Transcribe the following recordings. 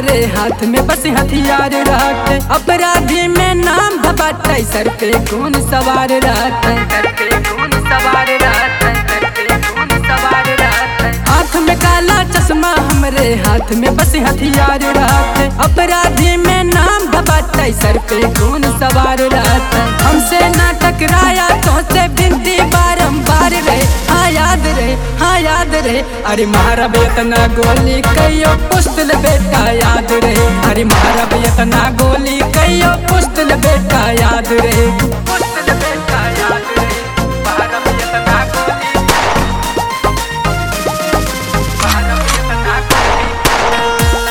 हमरे हाथ में बस हथियार रहते अपराधी में नाम धबाटे सर पे कौन सवार रहते सर पे कौन सवार रहते सर पे कौन सवार रहते हाथ में काला चश्मा हमरे हाथ में बस हथियार रहते अपराधी में नाम धबाटे सर पे कौन सवार रहते हमसे ना टकराया तो से बिनती बारंबार रहे हाँ याद रहे हाँ याद रहे अरे मारा बेतना गोली कहियो पुस्तल बेटा याद रहे अरे मारा बेतना गोली कहियो पुस्तल बेटा याद रहे पुस्तल बेटा याद रहे मारा बेतना गोली मारा बेतना गोली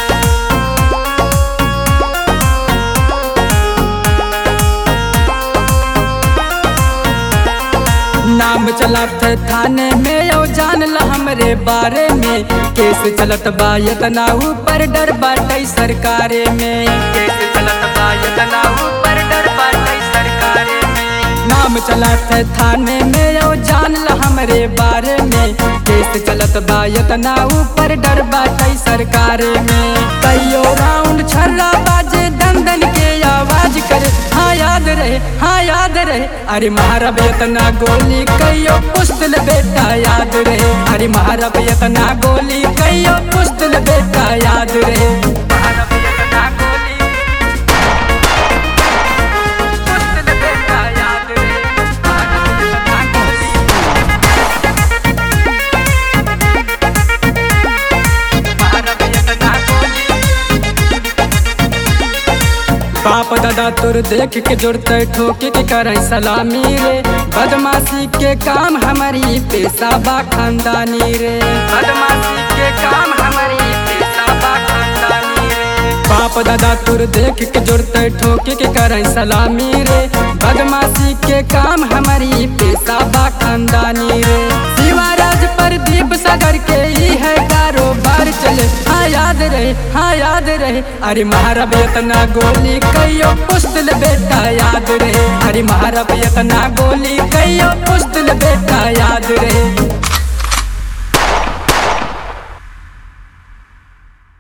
नाम चलत थाने में यो जान ल हमरे बारे में केस चलत बा यतना ऊपर डर बाटै सरकारे में केस चलत बा यतना ऊपर डर बाटै सरकारे में नाम चलत थाने में यो जान ल हमरे बारे में केस चलत बा यतना ऊपर डर बाटै सरकारे में कहियो राउंड छर्रा बाजे दंदन के आवाज करे हाँ याद रहे हाँ याद रहे अरे मारा बेतना गोली कहियो पुस्तल बेटा याद रहे अरे मारा बेतना गोली कहियो पुस्तल बेटा याद रहे मारा बेतना गोली पुस्तल बेटा याद रहे मारा बेतना गोली मारा बेतना गोली बाप दादा तोर देख के जुड़ते ठोके के करे सलामी रे बदमाशी के काम हमारी पेशा बा खानदानी रे बदमाशी के काम हमारी पेशा बा खानदानी रे बाप दादा तोर देख के जुड़ते ठोके के करे सलामी रे बदमाशी के काम हमारी पेशा बा खानदानी रे शिवाराज प्रदीप सागर के ही है कारोबार चले हाँ याद रहे हाँ याद रहे अरे मारा बेतना गोली कहियो पुस्तल बेटा याद रहे अरे मारा बेतना गोली कहियो पुस्तल बेटा याद रहे